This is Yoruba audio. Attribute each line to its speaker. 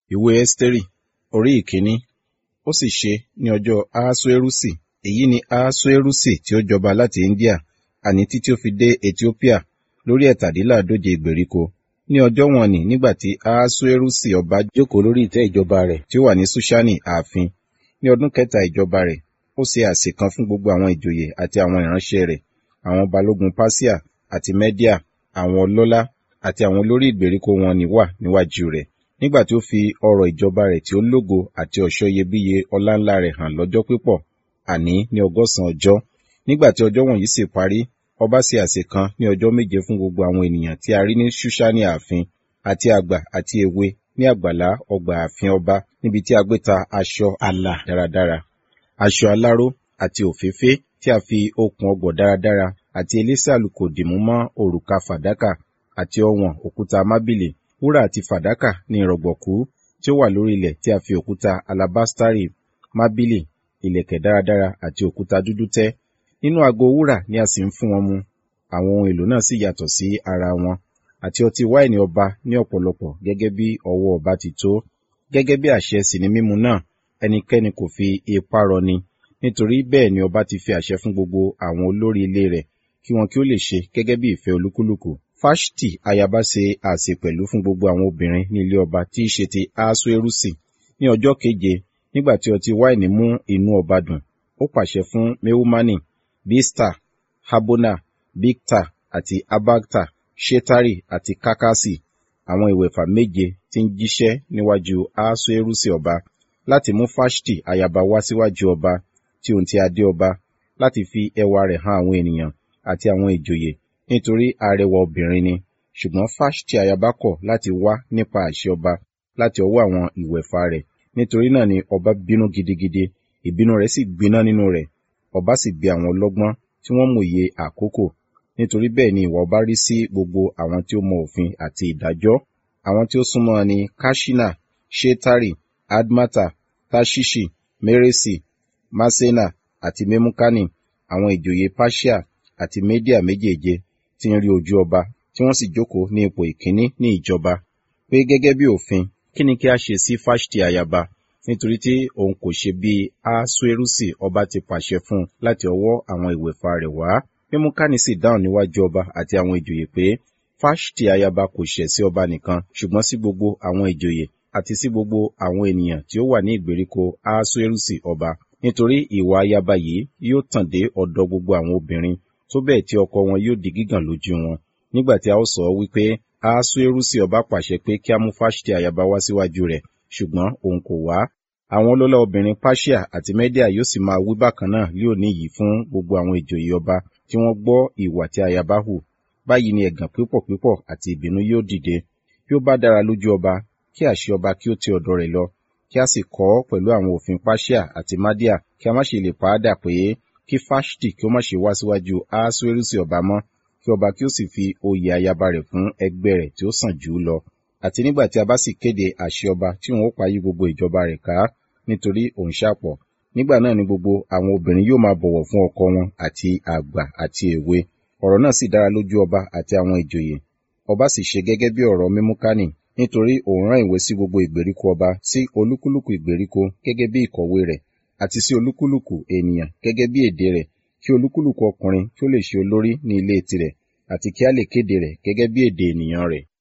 Speaker 1: ìwé ẹ́sítérì orí ìkíní ó sì ṣe ní ọjọ́ ahasuerusi èyí ni ahasuerusi tí ó jọba láti india àní títí ó fi dé ethiopia lórí ẹ̀tàdínláàdóje ìgbèríko ní ọjọ́ wọn ni nígbà tí ahasuerusi ọba jókòó lórí ìtẹ́ ìjọba rẹ̀ tí ó wà ní sushani ààfin ní ọdún kẹta ìjọba rẹ̀ ó ṣe àsè kan fún gbogbo àwọn ìjòyè àti àwọn ìránṣẹ́ rẹ̀ àwọn balógun pasia àti media àwọn ọlọ́lá àti àwọn olórí ìgbèríko wọn ni wà níwájú rẹ̀ nígbà tí ó fi ọrọ̀ ìjọba rẹ̀ tí ó lógo àti ọ̀ṣọ́ iyebíye ọláńlá rẹ̀ hàn lọ́jọ́ pípọ̀ àní ní ọgọ́sàn ọjọ́ nígbà tí ọjọ́ wọ̀nyí sì parí ọba ṣe àsè kan ní ọjọ́ méje fún gbogbo àwọn ènìyàn tí a rí ní ṣúṣánì ààfin àti àgbà àti èwe ní àgbàlá ọgbà ààfin ọba níbi tí a gbé ta aṣọ àlà dáradára aṣọ aláró àti òféfé tí a fi okùn ọgbọ̀ dáradára àti elése àlùkò dìmú mọ́ òrùka fàdákà àti ọwọ̀n òkúta mábìlì wúrà àti fàdákà ní ìrọ̀gbọ̀kú tí ó wà lórí ilẹ̀ tí a fi òkúta alabastari mábìlì ìlẹ̀kẹ̀ dáradára àti òkúta dúdú tẹ́ nínú ago wúrà ni a sì ń fún wọn mu àwọn ohun èlò náà sì yàtọ̀ sí ara wọn àti ọtí wáìnì ọba ní ọ̀pọ̀lọpọ̀ gẹ́gẹ́ bí ọwọ́ ọba ti tó gẹ́gẹ́ bí àṣẹ sì ni mímu náà ẹnikẹ́ni kò fi ipá rọni nítorí bẹ́ẹ̀ ni ọba ti fi àṣẹ fún gbogbo àwọn olórí ilé rẹ̀ kí wọn kí ó lè ṣe gẹ́gẹ́ bí ìfẹ́ olúkúlùkù fáṣítì ayaba ṣe àsè pẹ̀lú fún gbogbo àwọn obìnrin ní ilé ọba tí í ṣe ti asuerusi ní ọjọ́ keje nígbà tí ọtí wáìnì mú inú ọba dùn ó pàṣẹ fún mehumani bista habona bikta àti abagta shetari àti kakasi àwọn ìwẹ̀fà méje tí ń jíṣẹ́ níwájú asuerusi ọba láti mú fáṣítì ayaba wá síwájú ọba tí òun ti adé ọba láti fi ẹwà rẹ̀ hàn àwọn ènìyàn àti àwọn ìjòyè nítorí arẹwà obìnrin ni ṣùgbọ́n fáṣítì ayaba kọ̀ láti wá nípa àṣẹ ọba láti ọwọ́ àwọn ìwẹ̀fà rẹ̀ nítorí náà ni ọba bínú gidigidi ìbínú rẹ̀ sì gbiná nínú rẹ̀ ọba sì bi àwọn ọlọ́gbọ́n tí wọ́n mòye àkókò nítorí bẹ́ẹ̀ ni ìwà ọba rí sí gbogbo àwọn tí ó mọ òfin àti ìdájọ́ àwọn tí ó súnmọ́ ni kashina shetari admata tashishi meresi masena àti memukani àwọn ìjòyè pasia àti media méjèèje tí ń rí ojú ọba tí wọ́n sì jókòó ní ipò ìkíní ní ìjọba pé gẹ́gẹ́ bí òfin kí ni kí a ṣe sí fáṣítì ayaba nítorí tí òun kò ṣe bí asuerusi ọba ti pàṣẹ fún un láti ọwọ́ àwọn ìwẹ̀fà rẹ̀ wá memukani sì dáhùn níwájú ọba àti àwọn ìjòyè pé fáṣítì ayaba kò ṣẹ̀ sí ọba nìkan ṣùgbọ́n sí gbogbo àwọn ìjòyè àti sí gbogbo àwọn ènìyàn tí ó wà ní ìgbèríko asuerusi ọba nítorí ìwà ayaba yìí yóò tàn dé ọ̀dọ̀ gbogbo àwọn obìnrin tó bẹ́ẹ̀ tí ọkọ wọn yóò di gígàn lójú wọn nígbà tí a ó sọ wípé asuerusi ọba pàṣẹ pé kí a mú fáṣítì ayaba wá síwájú rẹ̀ ṣùgbọ́n òun kò wá àwọn ọlọ́lá obìnrin pasia àti media yóò sì máa wí bákan náà lé òní yìí fún gbogbo àwọn ìjòyè ọba tí wọ́n gbọ́ ìwà tí ayaba hù báyìí ni ẹ̀gàn pípọ̀ pípọ̀ àti ìbínú yóò dìde bí ó bá dára lójú ọba kí àṣẹ ọba kí ó ti ọ̀dọ̀ rẹ̀ lọ kí a sì kọ́ pẹ̀lú àwọn òfin pasia àti madia kí a má ṣe lè pàádà pé kí fáṣítì kí ó má ṣe wá síwájú asuerusi ọba mọ́ kí ọba kí ó sì fi oyè ayaba rẹ̀ fún ẹgbẹ́ rẹ̀ tí ó sàn jù ú lọ àti nígbà tí a bá sì kéde àṣẹ ọba tí òun ó payí gbogbo ìjọba rẹ̀ ká nítorí òun ṣàpọ̀ nígbà náà ni gbogbo àwọn obìnrin yóò máa bọ̀wọ̀ fún ọkọ wọn àti àgbà àti èwe ọ̀rọ̀ náà sì dára lójú ọba àti àwọn ìjòyè ọba sì ṣe gẹ́gẹ́ bí ọ̀rọ̀ mímúkánì nítorí òun rán ìwé sí gbogbo ìgbèríko ọba sí olúkúlùkù ìgbèríko gẹ́gẹ́ bí ìkọ̀wé rẹ̀ àti sí olúkúlùkù ènìyàn gẹ́gẹ́ bí èdè rẹ̀ kí olúkúlùkù ọkùnrin kí ó lè ṣe olórí ní ilé tirẹ̀ àti kí a lè kéde rẹ̀ gẹ́gẹ́ bí èdè ènìyàn rẹ̀